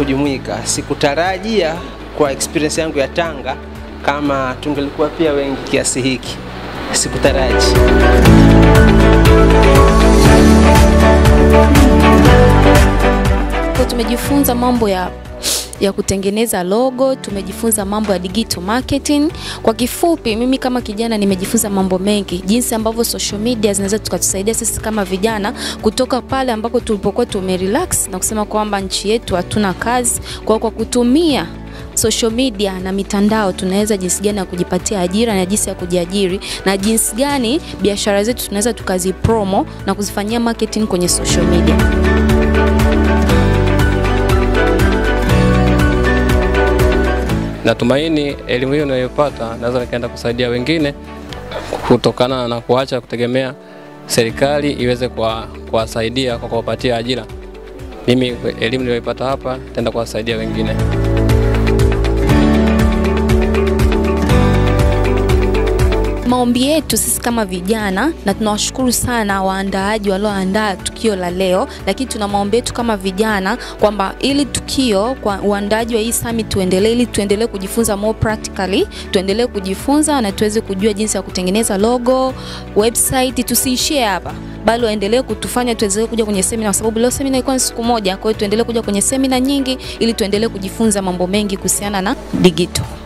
kujumuika. Sikutarajia kwa experience yangu ya Tanga kama tungelikuwa pia wengi kiasi hiki, sikutaraji. Kwa tumejifunza mambo ya ya kutengeneza logo, tumejifunza mambo ya digital marketing. Kwa kifupi, mimi kama kijana nimejifunza mambo mengi, jinsi ambavyo social media zinaweza tukatusaidia sisi kama vijana kutoka pale ambako tulipokuwa tumerelax na kusema kwamba nchi yetu hatuna kazi. Kwa kwa kutumia social media na mitandao tunaweza jinsi gani ya kujipatia ajira na jinsi ya kujiajiri na jinsi gani biashara zetu tunaweza tukazipromo na kuzifanyia marketing kwenye social media. Natumaini elimu hiyo ninayopata naweza nikaenda kusaidia wengine kutokana na kuacha kutegemea serikali iweze kuwa- kuwasaidia kwa kuwapatia ajira. Mimi elimu niliyoipata hapa nitaenda kuwasaidia wengine. Maombi yetu sisi kama vijana, na tunawashukuru sana waandaaji walioandaa tukio la leo, lakini tuna maombi yetu kama vijana kwamba ili tukio kwa uandaaji wa hii summit tuendelee, ili tuendelee kujifunza more practically, tuendelee kujifunza na tuweze kujua jinsi ya kutengeneza logo, website. Tusiishie hapa, bali waendelee kutufanya tuweze kuja kwenye semina, kwa sababu leo semina ilikuwa ni siku moja. Kwa hiyo tuendelee kuja kwenye semina nyingi, ili tuendelee kujifunza mambo mengi kuhusiana na digital.